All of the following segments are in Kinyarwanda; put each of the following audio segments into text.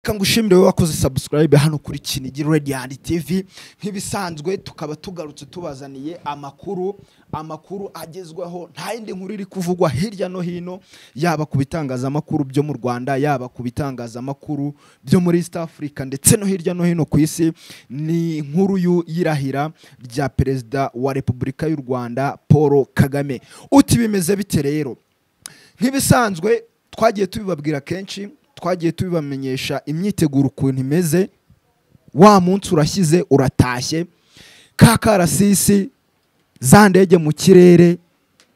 reka ngushimire wowe wakoze subscribe hano kuri Kinigi Radiant TV nk'ibisanzwe tukaba tugarutse tubazaniye amakuru amakuru agezweho nta yindi nkuru iri kuvugwa hirya no hino yaba ku bitangazamakuru byo mu Rwanda yaba ku bitangazamakuru byo muri East Africa ndetse no hirya no hino ku isi ni inkuru y'u- y'irahira rya perezida wa Repubulika y'u Rwanda Paul Kagame uti bimeze bite rero nk'ibisanzwe twagiye tubibabwira kenshi twagiye tubibamenyesha imyiteguro ukuntu imeze wa munsi urashyize uratashye ka karasisi za ndege mu kirere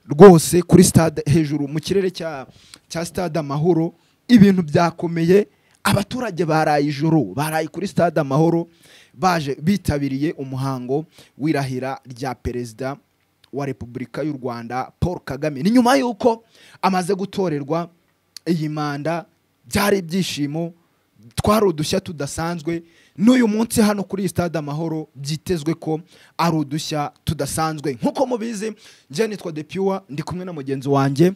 rwose kuri stade hejuru mu kirere cya cya stade amahoro ibintu byakomeye abaturage baraye ijoro baraye kuri stade amahoro baje bitabiriye umuhango w'irahira rya perezida wa repubulika y'u rwanda paul kagame ni nyuma y'uko amaze gutorerwa iyi manda byari ibyishimo twari udushya tudasanzwe n'uyu munsi hano kuri iyi stade amahoro byitezwe ko ari udushya tudasanzwe nk'uko mubizi njye nitwa depuwa ndi kumwe na mugenzi wanjye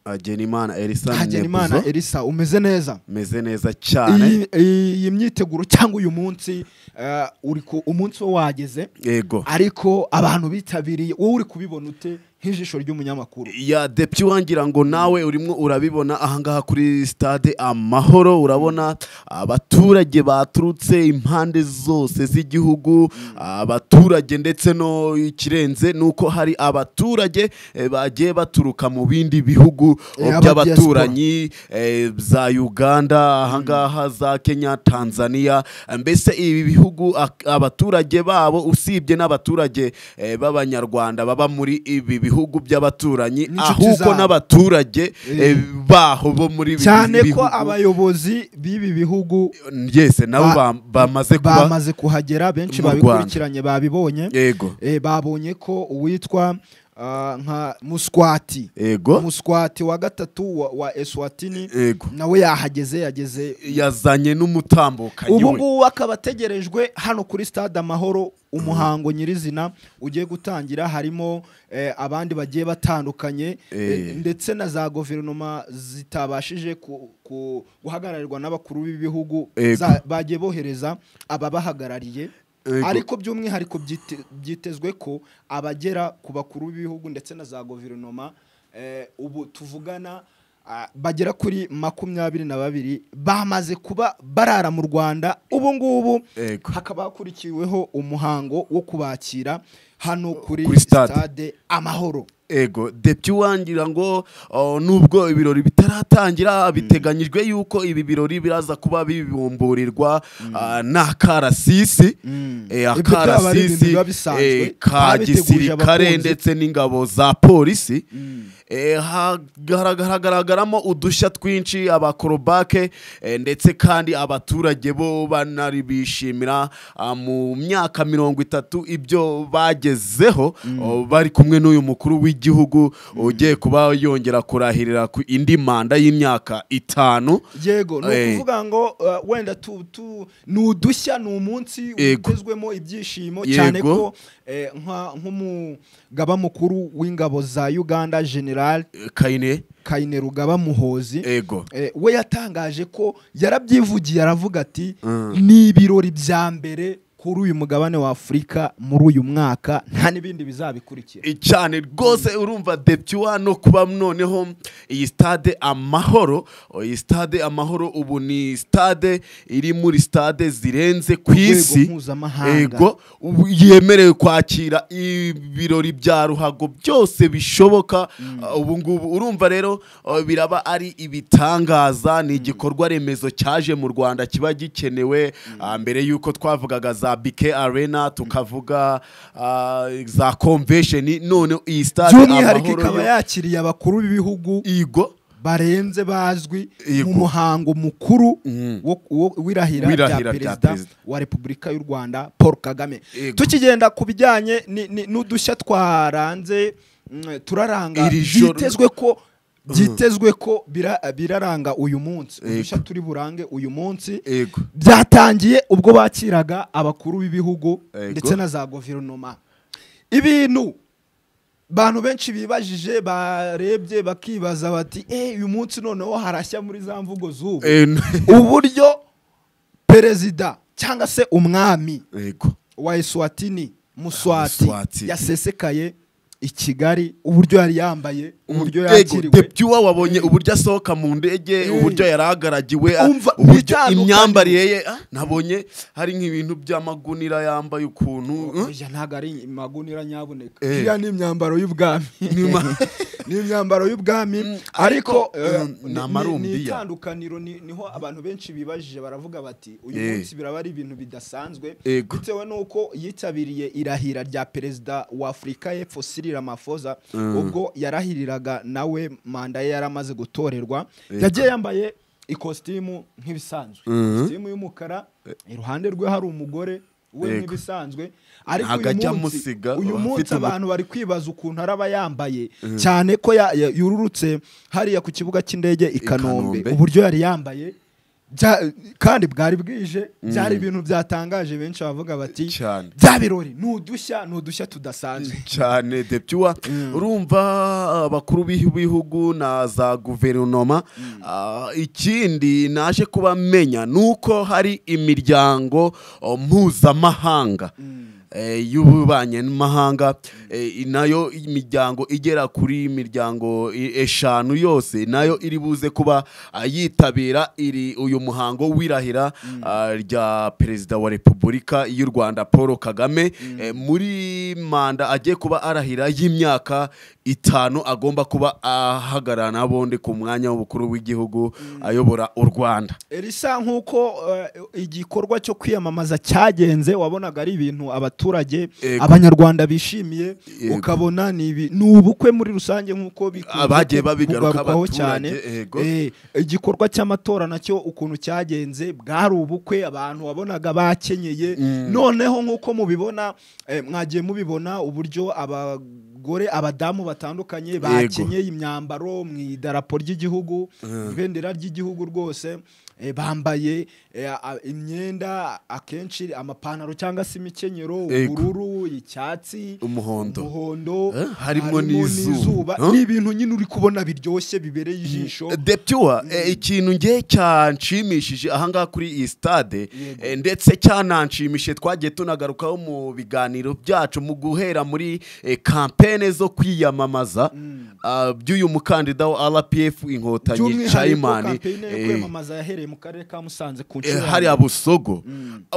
hagenimana elisa hagenimana nebuzo elisa umeze neza meze neza cyane Iyi- iyi myiteguro cyangwa uyu munsi eh, uri ku umunsi wo wageze yego ariko abantu bitabiriye wowe uri kubibona ute nk'ijisho ry'umunyamakuru ya depite wangira ngo nawe urimo urabibona ahangaha kuri stade amahoro urabona abaturage baturutse impande zose z'igihugu abaturage ndetse no ikirenze ni uko hari abaturage eh, bagiye baturuka mu bindi bihugu Eh, aba by'abaturanyi eh, za uganda ahangaha za kenya tanzania mbese ibi bihugu ak- abaturage babo usibye n'abaturage eh, b'abanyarwanda baba muri ibi bihugu by'abaturanyi N'inshuti ahubwo zabo. n'abaturage eh, baho bo muri ibi cyane ko bihugu abayobozi b'ibi bihugu yese nabo ba- bam- bamaze kuba bamaze kuhagera benshi mu babikurikiranye babibonye yego Eh, babonye ko uwitwa ah, nka muswati yego muswati wa gatatu wa, wa eswatini yego nawe yahageze yageze yazanye n'umutambukanyi ubu we ngubu akaba ategerejwe hano kuri stade amahoro umuhango nyirizina ugiye gutangira harimo eh, abandi bagiye batandukanye eh, Eh. ndetse na za guverinoma zitabashije ku- ku- guhagararirwa n'abakuru b'ibihugu Ego. za- bagiye bohereza ababahagarariye Ego. ariko by'umwihariko byite- byitezwe ko abagera ku bakuru b'ibihugu ndetse na za guverinoma eh, ubu tuvugana ah, bagera kuri makumyabiri na babiri bamaze kuba barara mu rwanda ubu ngubu Ego. hakaba hakurikiweho umuhango wo kubakira hano kuri, Kuri stade. stade amahoro ego depite wangira ngo oh, nubwo ibirori bitaratangira biteganyijwe yuko ibi birori biraza kuba bibumburirwa ah, n'akarasisi Mm. eh, Ibyo byaba ari ibintu akarasisi biba bisanzwe. eh, ka Babitegurije gisirikare abakunzi. ndetse n'ingabo za polisi Eh, hagaragaramo udushya twinshi abakorobake eh, ndetse kandi abaturage bo banari bishimira ah, mu myaka mirongo itatu ibyo bagezeho oh, bari kumwe n'uyu mukuru w'igihugu ugiye kuba yongera kurahirira ku indi manda y'imyaka itanu yego ni Eh. ukuvuga ngo uh, wenda tu, tu, ni udushya ni umunsi Yego. utezwemo ibyishimo Yego. cyane ko eh, nka- nk'umugaba mukuru w'ingabo za uganda general Eh, kayine kaine rugaba muhozi ego eh, we yatangaje ko yarabyivugiye aravuga ati Mm. ni ibirori bya mbere kuri uyu mugabane wa afurika muri uyu mwaka nta n'ibindi bizabikurikira cyane rwose urumva depituwa no kuba noneho iyi stade amahoro o, iyi stade amahoro ubu ni stade iri muri stade zirenze ku Urwego isi mpuzamahanga. ubu yemerewe kwakira ibirori bya ruhago byose bishoboka Uh, ubu ngubu urumva rero uh, biraba ari ibitangaza ni igikorwa remezo cyaje mu rwanda kiba gikenewe Ah, mbere y'uko twavugaga za bike arena tukavuga ah, za convention none iyi stade by'umwihariko Amahoro ikaba yo- yakiriye abakuru b'ibihugu igo barenze bazwi Yego. mu muhango mukuru Mhm. wo- wo- w'irahira W'irahira rya rya perezida perezida. wa repubulika y'u rwanda paul kagame Yego. tukigenda ku bijyanye ni- ni- n'udushya twaranze mm, turaranga Iri joro- byitezwe ko byitezwe ko bira- biraranga uyu munsi Yego. udushya turi burange uyu munsi Yego. byatangiye ubwo bakiraga abakuru b'ibihugu Yego. ndetse na za guverinoma ibintu abantu benshi bibajije barebye bakibaza bati eh uyu munsi noneho harashya muri za mvugo z'ubu Eh, n- uburyo perezida cyangwa se umwami yego wa eswatini muswati Muswati. yasesekaye i kigali uburyo yari yambaye uburyo Yego, yakiriwe Debyuwa wabonye uburyo asohoka mu ndege Mm. uburyo yari agaragiwe ah, Umva, uburyo bitandukanye. imyambarire ye ah, nabonye hari nk'ibintu by'amagunira yambaye ukuntu mm. oya ntabwo ari imagunira nyabuneka Eh. iriya ni imyambaro y'ubwami Nyuma- ni imyambaro y'ubwami Mm, ariko ariko, eh, mm, ni- ni ni- amarumbiya. ni itandukaniro ni- niho abantu benshi bibajije baravuga bati uyu Eh. munsi biraba ari ibintu bidasanzwe Ego. bitewe n'uko yitabiriye irahira rya perezida wa afurika y'epfo Cyril Ramaphosa Mm. ubwo yarahiriraga nawe manda ye yari amaze gutorerwa Ego. yagiye yambaye ikositimu nk'ibisanzwe Mhm. ikositimu y'umukara iruhande rwe hari umugore we Ego. nk'ibisanzwe ariko Ntabwo uyu ajya munsi amusiga, uyu afite munsi umu- abantu bari kwibaza ukuntu araba yambaye cyane ko ya- ya- yururutse hariya ku kibuga cy'indege i I kanombe Kanombe. uburyo yari yambaye bya- kandi bwari bwije byari Mm. ibintu byatangaje benshi bavuga bati Cyane. bya birori ni udushya ni udushya tudasanzwe cyane debyuwa urumva abakuru b'ibihugu na za guverinoma Ah, ikindi naje kuba menya ni uko hari imiryango oh, mpuzamahanga eh, y'ububanyi n'amahanga eh, nayo imiryango igera kuri imiryango i- eshanu yose nayo iri buze kuba ah, yitabira iri uyu muhango w'irahira ah, rya perezida wa repubulika y'u rwanda paul kagame eh, muri manda agiye kuba arahira y'imyaka itanu agomba kuba ahagarara n'abundi ku mwanya w'ubukuru w'igihugu ayobora u rwanda risa nk'uko eh, igikorwa cyo kwiyamamaza cyagenze wabonaga ari ibintu abaturage Yego. abanyarwanda bishimiye Yego. ukabona ni ibi- ni ubukwe muri rusange nk'uko bikunze Abagiye babigaruka kugarukwaho abaturage, cyane yego. Eh, igikorwa cy'amatora nacyo ukuntu cyagenze bwari ubukwe abantu wabonaga bakenyeye noneho nk'uko mubibona eh, mwagiye mubibona uburyo abagore abadamu batandukanye bakenyeye imyambaro mu idarapo ry'igihugu ibendera ry'igihugu rwose eh, bambaye eh, a- imyenda akenshi amapantaro cyangwa se imikenyero Yego. ubururu icyatsi Umuhondo. umuhondo Eh, harimo n'izuba. Huh? ni ibintu nyine uri kubona biryoshye bibereye ijisho Deptuwa ikintu nge cyanshimishije ahangaha kuri iyi stade Yego. eh, ndetse cyananshimishije twagiye tunagarukaho mu biganiro byacu mu guhera muri eh, kampene zo kwiyamamaza ah, by'uyu mukandida wa RPF inkotanyi by'umwihariko Chaimani kampeyini yo eh, kwiyamamaza yahereye mu karere ka musanze ku eh, nshuro ya hariya mbere. busogo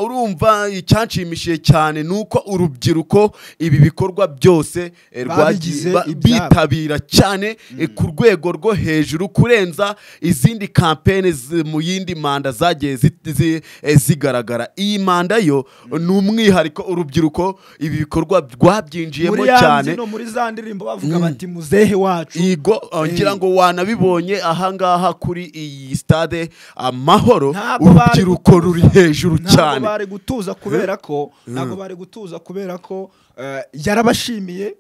urumva icyanshimishije cyane ni uko urubyiruko ibi bikorwa byose eh, Babigize rwagiye ba- ibyabo. bitabira cyane eh, ku rwego rwo hejuru kurenza izindi kampene zi- mu yindi manda zagiye zi- zi- eh, zigaragara iyi manda yo ni umwihariko urubyiruko ibi bikorwa rwabyinjiyemo muri ya cyane mbyino muri za ndirimbo bavuga bati muzehe wacu Igo uh, ngira ngo wanabibonye ahangaha kuri iyi stade amahoro Ntabwo bari urubyiruko gutuza. ruri hejuru ntabwo cyane bari gutuza kubera ko ntabwo bari gutuza kubera ko eh, yarabashimiye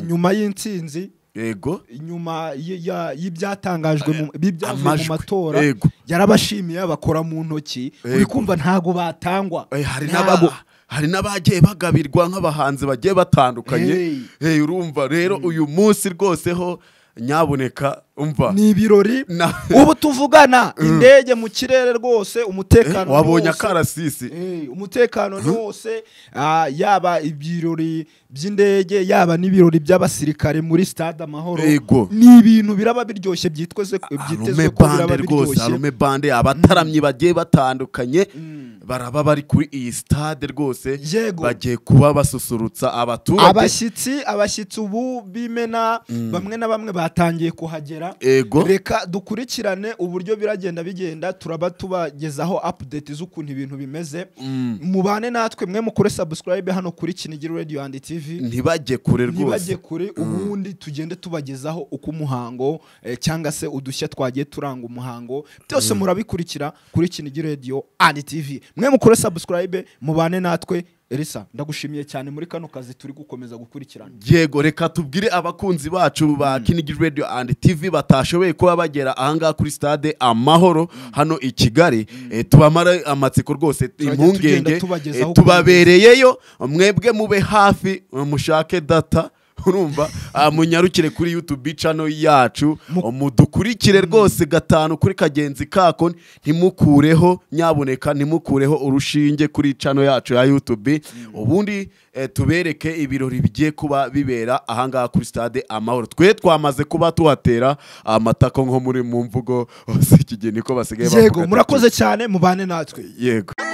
nyuma y'intsinzi yego nyuma y- ya- y'ibyatangajwe mu- by'ibyavuye mu amajwi, matora yego. yarabashimiye bakora mu ntoki uri Yego. kumva ntago batangwa Eh, hari Ntago. n'aba hari n'abagiye bagabirwa nk'abahanzi bagiye batandukanye Hey. Eh, urumva rero uyu munsi rwose ho nyaboneka umva ni ibirori Na- ubu tuvugana indege mu kirere rwose umutekano wabonye ni wose. akarasisi Eh, umutekano ni wose ah, yaba ibirori by'indege yaba n'ibirori by'abasirikare muri stade amahoro Yego. ni ibintu biraba biryoshye byitweze byitezwe arume ko biraba bande rwose biryoshye arume bande abataramyi bagiye batandukanye baraba bari kuri iyi stade rwose Yego. bagiye kuba basusurutsa abaturage abashyitsi abashyitsi ubu b'imena bamwe na bamwe batangiye kuhagera Ego. reka dukurikirane uburyo biragenda bigenda turaba tubagezaho update z'ukuntu ibintu bimeze mubane natwe mwe mukore subscribe hano kuri kinigiri radio and tv ntibajye kure ntibajye rwose kure ubundi tugende tubagezaho uko umuhango eh, cyangwa se udushya twagiye turanga umuhango byose murabikurikira kuri kinigi radio and tv mwe mukore subscribe mubane natwe Elisa ndagushimiye cyane muri kano kazi turi gukomeza gukurikirana yego reka tubwire abakunzi bacu ba kinigi radio and tv batashoboye kuba bagera ahangaha kuri stade amahoro hano i kigali Eh, tubamare amatsiko rwose tugenda impungenge tubagezaho Eh, tubabereyeyo mwebwe mube hafi eh, mushake data urumva ah, munyarukire kuri youtube channel yacu mudukurikire rwose gatanu kuri kagenzi kako ntimukureho nyaboneka ntimukureho urushinge kuri channel yacu ya youtube ubundi eh, tubereke ibirori bigiye kuba bibera ahangaha kuri stade amahoro twe twamaze kuba tuhatera amatako nko muri mu mvugo z'ikigeni ko basigaye yego bavuga ati, murakoze cyane mubane natwe yego